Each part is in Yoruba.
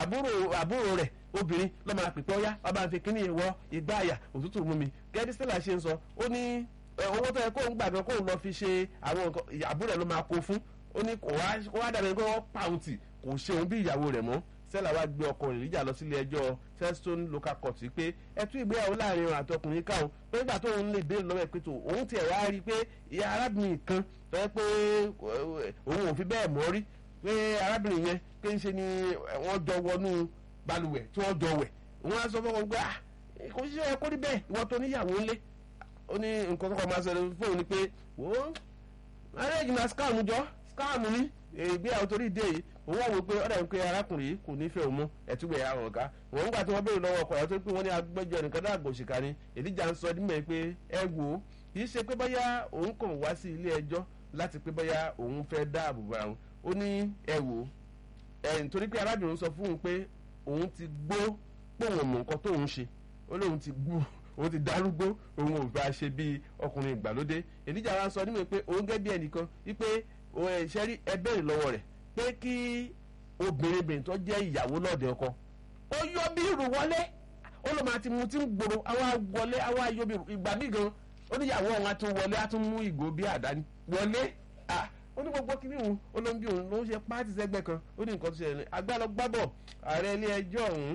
àbúrò àbúrò rẹ̀ obìnrin ló máa pè pé ọyá ọba ń fi kíní ìwọ ìgbà àyà òtútù mú mi gẹ́gẹ́ stella ṣe ń sọ ó ní owó tó yẹ kó ń gbàgbọ́ kó ń lọ fi ṣe àwọn nǹkan àbúrò rẹ̀ ló máa kó fún ó ní kò wá dàbí pé wọ́n pàùntì kò ṣe òun bí ìyàwó rẹ̀ mọ́ stella wá gbé ọkọ rẹ̀ níjà lọ sílé ẹjọ́ Feston local court pé ẹtú ìgbéyàwó láàrin òun àtọkùnrin káwọn pé nígbà tó òun lè béèrè lọ́wọ́ ẹ̀ pé tó òun tiẹ̀ wá rí i pé ìyá arábìnrin kan tó yẹ pé òun ò fi bẹ́ẹ̀ mọ́ rí pé arábìnrin yẹn pé ń ṣe ni wọ́n jọ wọnú balùwẹ̀ tí wọ́n jọ wẹ̀ wọ́n á sọ fún wọn pé ah kò sí ẹ kó rí bẹ́ẹ̀ ìwọ tó níyàwó ńlé ó ní nǹkan kọ́kọ́ máa ṣẹlẹ̀ fóun ni pé wò ó marriage na scam jọ scam ni ìgbéyàwó torí ìdí èyí òun wà wò pé ọ̀dà ń pe arákùnrin yìí kò nífẹ̀ẹ́ òun mú ẹ̀túgbẹ̀ àwọn ọ̀gá wọ́n ń gbà tí wọ́n béèrè lọ́wọ́ ọkọ̀ ẹ̀ tó pé wọ́n ní agbẹ́jọ́ nìkan dàgbò òṣìkà ni èdíjà ń sọ dímẹ̀ pé ẹ wò ó kì í ṣe pé bóyá òun kàn wá sí ilé ẹjọ́ láti pé bóyá òun fẹ́ dáàbò bá òun ó ní ẹ wò ó ẹ̀ nítorí pé arábìnrin sọ fún òun pé òun ti gbó pòun mọ̀ nǹkan tóun ṣe ó lóun ti gbó òun ti darúgbó òun ò bá ṣe bíi ọkùnrin ìgbàlódé èdíjà wa sọ nímọ̀ pé òun gẹ́ bí ẹnìkan wípé ṣẹ́rí ẹ bẹ̀rẹ̀ lọ́wọ́ rẹ̀ pé kí obìnrin bìnrin tó jẹ́ ìyàwó lọ́ọ̀dẹ ọkọ ó yọ bí irú wọlé ó lọ́ máa ti mu tí ń gbòòrò àwa wọlé àwa yọ bí ìgbà mí gan ó ní ìyàwó òun á tún wọlé á tún mú ìgò bí àdáni wọlé ó ní gbogbo kìíní òun ó ló ń bí òun ló ń ṣe pààtì sẹ́gbẹ́ kan ó ní nǹkan tó ṣẹlẹ̀ agbálọ́gbábọ̀ ààrẹ ilé ẹjọ́ ọ̀hún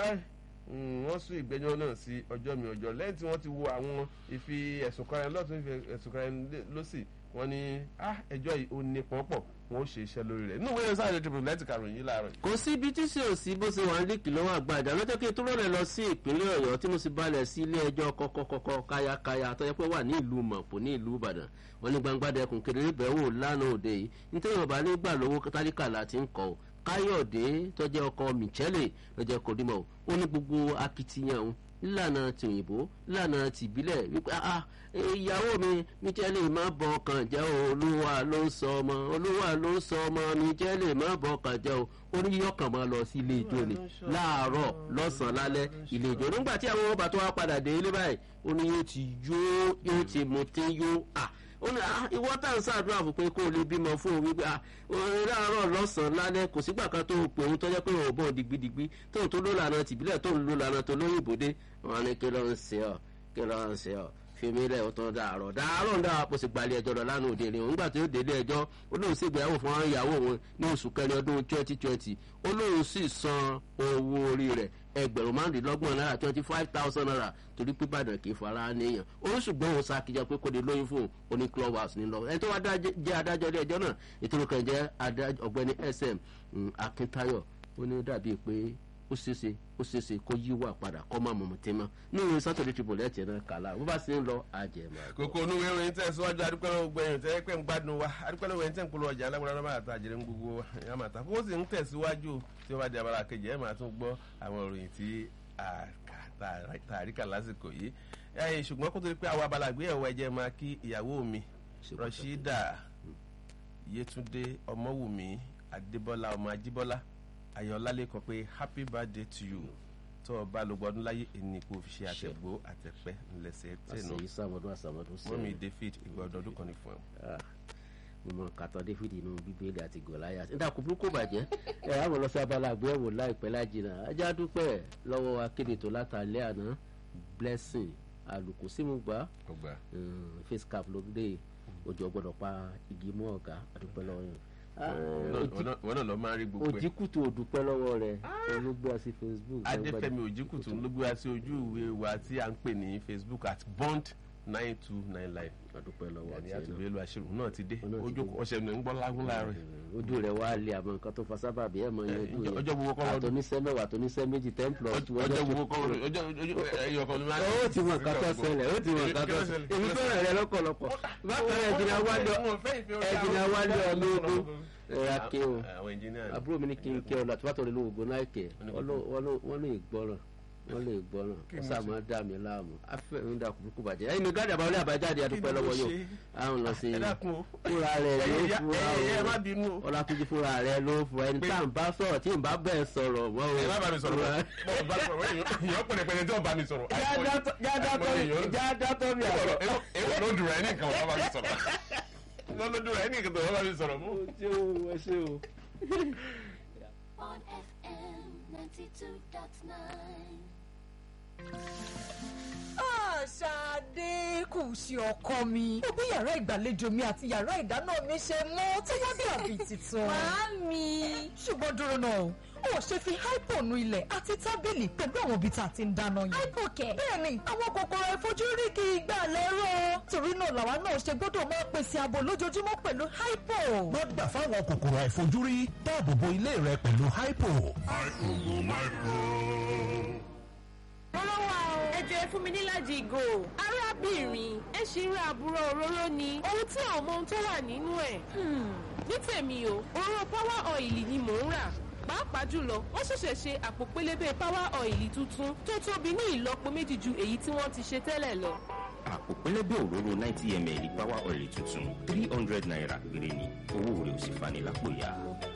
wọ́n sún ìgbẹ́jọ́ náà sí ọjọ́ mi ọjọ́ lẹ́yìn tí wọ́n ti wo àwọn ìfi ẹ̀sùn kan ẹni lọ́tún ìfi ẹ̀sùn kan ẹni lọ́sì wọ́n ní ẹjọ́ yìí ó ní pọ́npọ̀ wọ́n ó ṣe iṣẹ́ lórí rẹ̀ nínú ìwé sáré triple lẹ́tì karùn-ún yìí láàárọ̀. kò sí ibi tí sì ò sí bó ṣe wà ní kìlọ́wọ́ àgbàdà lọ́jọ́ kí n tó rọ̀lẹ́ lọ sí ìpínlẹ̀ ọ̀yọ́ tí mo sì balẹ̀ sí ilé ẹjọ́ kọ́kọ́kọ́kọ́ káyákáyá tó yẹ pé wà ní ìlú mọ̀pò ní ìlú ìbàdàn wọn ní gbangba dẹkùn kedere bẹ́ẹ̀ wò lánàá òde yìí nítorí ọba nígbà lówó tálíkà láti ń kọ́ káyọ̀dé tó jẹ́ ọkọ michele ló jẹ́ kòdìmọ̀ ó ní gbogbo akitiyan òun nílànà ti òyìnbó nílànà ti ìbílẹ̀ wípé ah ìyàwó mi michele má bọ ọkàn jẹ́ o olúwa ló ń sọ ọmọ olúwa ló ń sọ ọmọ michele má bọ ọkàn jẹ́ o ó ní yọkàn máa lọ sí ilé ijó ni láàárọ̀ lọ́sàn-án lálẹ́ ilé ijó nígbà tí àwọn ọba tó wá padà dé ilé báyìí ó ní yóò ti yó yóò ti mutí yó ah ó ní ìwọ tá à ń ṣàdúrà fún pé kó o lè bímọ fún òun wípé láàárọ̀ lọ́sàn-án lálẹ́ kò sígbà kan tó o pè òun tọ́jọ́ pé òun ò bọ̀ digbidigbi tó o tó ló lànà tìbílẹ̀ tó ń lo lànà tó lóyìnbó dé wọn ní kí ló ń ṣe ọ kí ló ń ṣe ọ fèmí rẹ ò tán dàárọ̀ dàárọ̀ ń dára kó sì gbalẹ̀ ẹjọ́ lọ lánàá òde ni òun gbà tó délé ẹjọ́ ó lóun sì gbéyàwó fún àwọn ìyàwó òun ní oṣù kẹrin ọdún twenty twenty ó lóun sì san owó orí rẹ̀ ẹgbẹ̀rún márùndínlọ́gbọ̀n náírà twenty five thousand naira torí pé Ìbàdàn kì í fara níyàn ó ṣùgbọ́n òun ṣàkíyàn pé kò ní lóyún fún òun ní club house nílọ ẹni tó wá jẹ́ adájọ́ ilé ẹjọ́ náà ètò ìkànnì jẹ́ ọ̀gbẹ́ni SM Akíntayọ̀ ó ní dàbí pé ó ṣeéṣe ó ṣeéṣe kó yíwà padà kọ́ máa mọ̀mọ́ tẹ́ mọ́ ní ìwé sátọ̀dẹ̀ tribune ẹ̀ tiẹ̀ náà kàlà bó bá ṣe ń lọ àjẹmọ́. kókó onú ìwé ìròyìn tẹ̀síwájú adúpẹ́lẹ́ gbẹ̀yìn tẹ́ pẹ́ ń gbádùn wa adúpẹ́lẹ́ wẹ̀yìn tẹ́ ń polówó ọjà alágbára náà máa ta àjẹrẹ ń gbogbo ẹ̀ máa ta kókó sì ń tẹ̀síwájú tí ó bá di abala kejì ẹ̀ máa tún gbọ́ àwọn ìròyìn tí tàríkà lásìkò yìí ṣùgbọ́n kó tó di pé àwọn abala àgbéyẹ̀wò ẹ̀jẹ̀ máa kí ìyàwó mi Rashida Yétúndé Ọmọwùmí Adébọ́lá ọmọ Ajíbọ́lá ayọ̀lálẹ̀ kan pé happy birthday to you tó o bá lo gbọdún láyé ẹni kò fi ṣe àtẹ̀gbó àtẹ̀pẹ́ ńlẹ̀sẹ̀ tẹ̀nu àṣeyí sàmọ́dún àsàmọ́dún sẹ́yìn mọ́mí David ìgbọ̀dún ọdún kan ní fún ẹ. mímọ kàtọ́ David inú bíbélì àti gòláyà nígbà kò burúkú bàjẹ́ ẹ àwọn lọ sí abala àgbéyẹ̀wò láìpẹ́ lájìnà ajá dúpẹ́ lọ́wọ́ akéde tó látàlẹ́ àná blessing àlùkò símùgbà face cap ló dé ojú ọgbọ́dọ̀ pa igi mọ́ ọ̀gá àdúpẹ́ lọ́wọ́ yẹn wọn náà lọ máa rí gbogbo ẹ. òjìkùtù òdùpẹ́ lọ́wọ́ rẹ̀ olùgbé àti facebook. adéfẹ́mi òjìkùtù ló gbé wa sí ojú ìwé wa tí a ń pè ní facebook at bond nine two nine line. àdúpẹ́ lọ́wọ́ àti àti ìwé lu àṣírò náà ti dé ojú ọ̀sẹ̀ ní ń gbọ́ lágún láàrin. ojú rẹ̀ wá lé àmọ́ nǹkan tó fa sábàbí ẹ̀ mọ iye ojú yẹn ọjọ́ gbogbo kọ́ lọ́dún. àtọ́níṣẹ́ mẹ́wàá àtọ́níṣẹ́ méjì ten plus two ọjọ́ gbogbo kọ́ lọ́dún ọjọ́ ẹyọ kan ló máa ń. ó ti mọ nǹkan tó ṣẹlẹ̀ ó ti mọ nǹkan tó ṣẹlẹ̀ èmi fẹ́ràn rẹ lọ́pọ̀lọpọ̀ bákan ẹ̀jìnà wálé ẹ̀jìnà wálé ọlọ́gbọ́n ẹ̀yà ké o àbúrò mi ní kí n ké ọ láti wàtò nínú ògbó náà kẹ wọ́n lè gbọ́ràn wọ́n lè gbọ́ràn wọ́n sá máa dà mí láàmú afẹ́ ń dà kúrúkú bàjẹ́ ẹ̀yin ní gáàdì àbáwọlé àbájáde àdúpẹ́ lọ́wọ́ yóò àwọn lọ sí fúnra rẹ̀ ló fúra o ọlátúnjí fúnra rẹ̀ ló fúra ẹni tá à ń bá sọ̀rọ̀ tí n bá bẹ́ẹ̀ sọ̀rọ̀ mọ́ o. ẹ má bá mi sọ̀rọ̀ bá ìyọ́ pẹ̀lẹ́pẹ̀lẹ́ tí wọ́n bá mi sọ̀rọ̀. jáde mi àgbọ̀. èwo ló dùn ẹ́ ní nǹkan wọ́n bá mi sọ̀rọ̀ lọ́dún rẹ̀ ní ìkẹtọ̀ wọ́n bá mi sọ̀rọ̀ mú. ó ṣe o ẹ ṣe o. on FM Ṣadé kù sí ọkọ mi. Ó bí yàrá ìgbàlejò mi àti yàrá ìdáná mi ṣe mọ́ tí wọ́n dàbí tuntun. Màámi. Ṣùgbọ́n dúró náà, ó ṣe fi hypo nu ilẹ̀ àti tábìlì pẹ̀lú àwọn ibi tá a ti ń dáná yẹn. Hypo kẹ̀. Bẹ́ẹ̀ni, àwọn kòkòrò àìfojúrí kì í gbà lẹ́rọ̀. Torí náà làwa náà ṣe gbọ́dọ̀ máa pèsè ààbò lójoojúmọ́ pẹ̀lú hypo. má gbà fáwọn kòkòrò àìfojúrí dáàbò bo ilé rẹ pẹ̀lú hypo. Olówó ẹ jẹ́ fún mi níláàjì ìgò. Arábìnrin ẹ ṣì ń ra àbúrò òróró ni. Ohun tí àwọn ọmọ ohun tó wà nínú ẹ̀. Ní tèmi o, òróró power oil ni mò ń rà. Pàápàá jùlọ, wọ́n ṣẹ̀ṣẹ̀ ṣe àpò pélébé power oil tuntun tó tóbi ní ìlọ́po méjì ju èyí tí wọ́n ti ṣe tẹ́lẹ̀ lọ. àpò pẹlẹbẹ òróró ninety ml power oil tuntun three hundred naira péré ni owó rẹ̀ ò sì fani lápò ya.